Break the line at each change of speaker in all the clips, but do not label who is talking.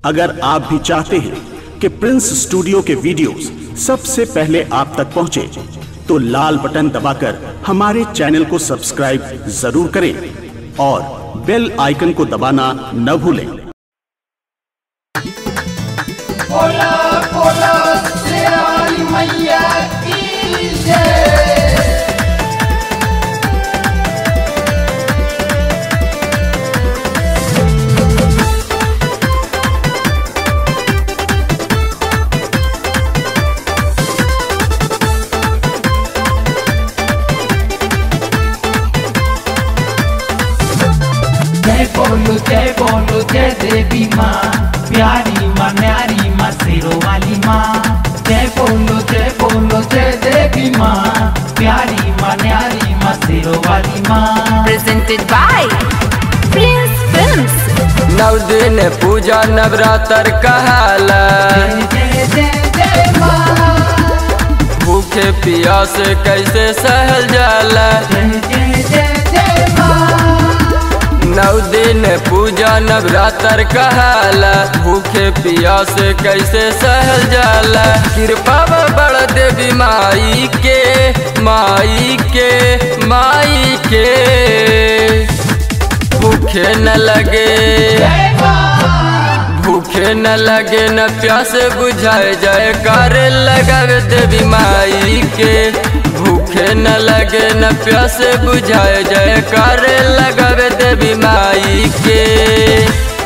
अगर आप भी चाहते हैं कि प्रिंस स्टूडियो के वीडियोस सबसे पहले आप तक पहुंचे, तो लाल बटन दबाकर हमारे चैनल को सब्सक्राइब जरूर करें और बेल आइकन को दबाना न भूलें
बोला बोला शेराली मैया की जय जय बोलो जय बोलो जय देवी माँ प्यारी माँ न्यारी माँ सिरो वाली माँ जय बोलो जय बोलो जय देवी माँ प्यारी माँ न्यारी माँ सिरो वाली माँ
presented by Prince Films.
नव दिन पूजा नवरात्र कहाला
जय जय जय जय माँ
भूखे प्यास कैसे सहल जाला
जय जय जय जय माँ
नव दिन पूजा नवरात्र कहाला भूखे प्यास कैसे सहल जाला कृपा बड़ देवी माई के माई के माई के भूखे न लगे
जय माँ
भूखे न लगे न प्यास बुझाए जाए कार लगावे देवी माई के भूखे न लगे न प्यास बुझाए जाए कार लगावे देवी माई के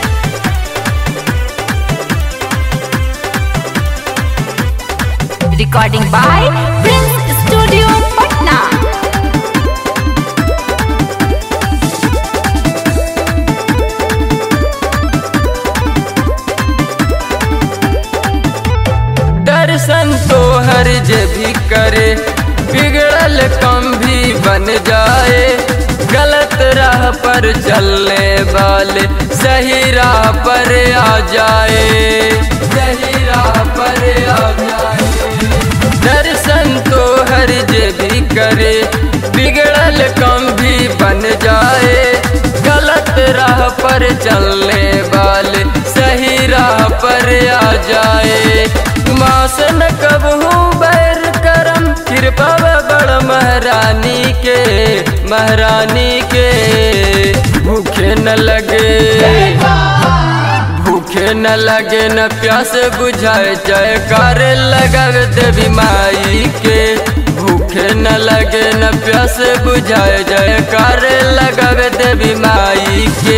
Recording by Prince Studio Patna.
दर्शन तो हर जे भी करे बिगड़ल कम भी बन जाए गलत राह पर चलने वाले सही राह पर आ जाए सही राह पर आ जाए दर्शन तो हर जे भी करे बिगड़ल कम भी बन जाए गलत राह पर चलने वाले सही राह पर आ जाए मास न कबहू बैर करम कृपा बड़ महारानी के महारानी के भूखे न लगे भूखे न लगे न प्यास बुझाए जाए कार लगावे देवी माई के भूखे न लगे न प्यास बुझाए जाए कार लगावे देवी माई के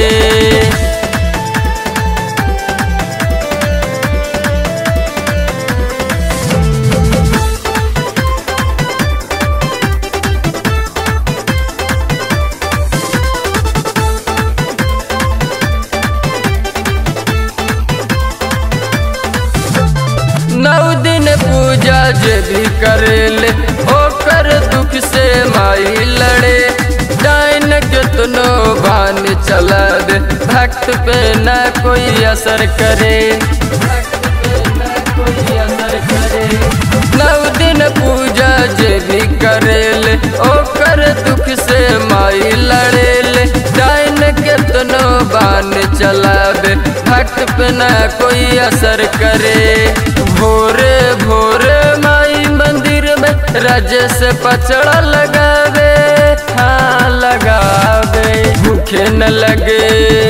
नौ दिन पूजा जे भी करेले ओकर दुख से माई लड़े डाइन कितनो बान चला दे भक्त पे न कोई असर करे भक्त पे न कोई असर करे नौ दिन पूजा जे भी करेले ओकर दुख से माई लड़ेले डाइन कितनो बान चलावे भक्त पे न कोई असर करे भोरे भोरे माई मंदिर में रज से पचड़ा लगावे हाँ लगावे भूखे न लगे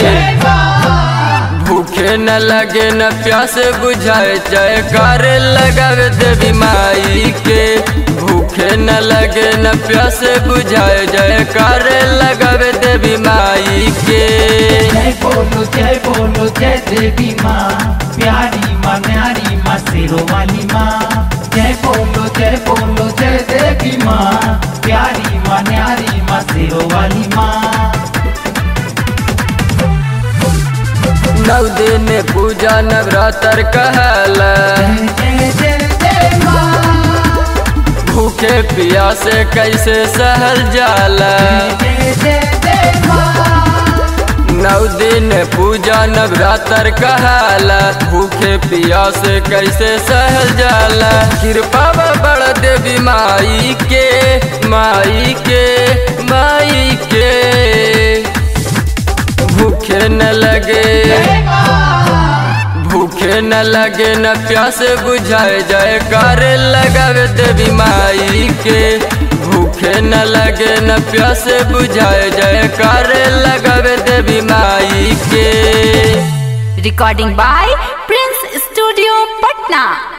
भूखे न लगे न प्यास बुझाए जाए कार लगावे देवी माई के भूखे न लगे न प्यास बुझाए जाए कार लगावे देवी माई के
जय बोलो जय बोलो जय देवी माँ प्यारी माँ न्यारी माँ सिरो वाली माँ जय बोलो जय बोलो जय देवी माँ प्यारी माँ न्यारी माँ सिरो वाली माँ
नौ दिन पूजा नवरात्र कहला
जय जय जय जय माँ
भूखे प्यासे कैसे सहल जाला
जय जय जय माँ
नौ दिन पूजा नवरात्र कहाला भूखे प्यास कैसे सहल जाला कृपा बड़ देवी माई के माई के माई के भूखे न लगे भूखे न लगे न प्यास बुझाए जाए कार लगावे देवी माई के भूखे न लगे न प्यास बुझाए जाए कार लगावे देवी माई के
Recording by Prince Studio Patna.